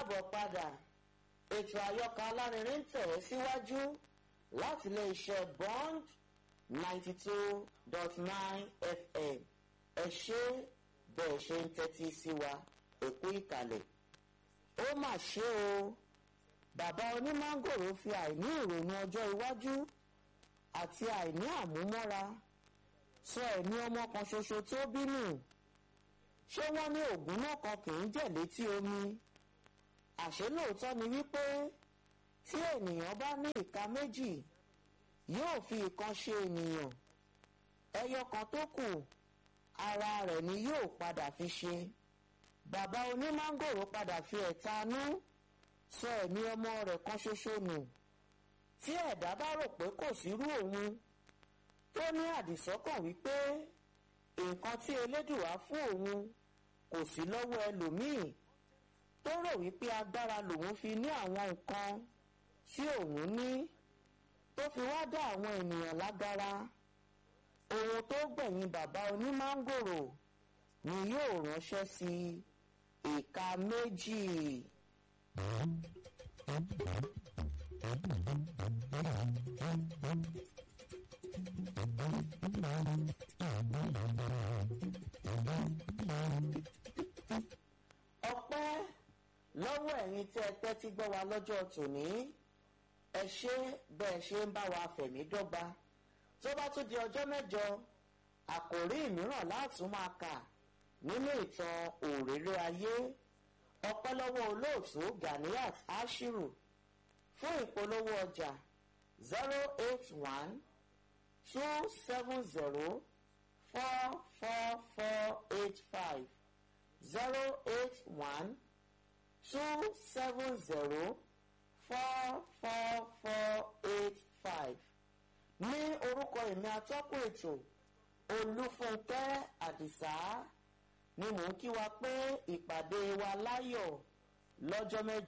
káàbọ̀ padà ètò àyọkà alárinrin ń tẹ̀ ẹ́ síwájú láti ilé iṣẹ́ bond ninety two dot nine fm ẹ ṣé bẹ́ẹ̀ ṣe ń tẹ́tí sí wa èkó ìkàlẹ̀ ó mà ṣe o bàbá onímángòrò fi àìní ìrònú ọjọ́ iwájú àti àìní àmúmọ́ra sọ ẹ̀mí ọmọ kan ṣoṣo tó bínú ṣé wọ́n ní ògùn náà kan kì í jẹ̀ létí omi àṣé lóòótọ́ ni wípé tí ènìyàn bá ní ìka méjì yóò fi ìkan ṣe ènìyàn ẹyọ kan tó kù ara rẹ̀ ni yóò padà fi ṣe bàbá onímángòrò padà fi ẹ̀tanú sọ ẹ̀mí ọmọ rẹ̀ kan ṣoṣo nù tí ẹ̀dá bá rò pé kò sírú òun tó ní àdìsọ́kàn wípé nǹkan tí elédùwá fún òun kò sí lọ́wọ́ ẹlòmíì tó rò wípé agbára lòun fi ní àwọn nǹkan tí òun ní tó fi wá dá àwọn ènìyàn lágara ohun tó gbẹ̀yìn bàbá onímángòrò ni yóò ránṣẹ́ sí ìka méjì. ọpẹ́ lọ́wọ́ ẹ̀yin tí ẹ tẹ́tí gbọ́ wa lọ́jọ́ tòní ẹ ṣé bẹ́ẹ̀ ṣe ń bá wa fẹ̀mí dọ́gba tó bá tún di ọjọ́ mẹ́jọ àkòrí mìíràn látún máa kà nínú ìtàn òrèrè ayé ọpẹ́ lọ́wọ́ olóòtú Ganiat Ashiru fún ìpolówó ọjà zero eight one two seven zero four four four eight five zero eight one two seven zero four four four eight five ní orúkọ èmi atọ́kùn ètò olúfúnkẹ́ àdìsá ni mò ń kí wa pé ìpàdé wa láyọ̀ lọ́jọ́ mẹ́jọ.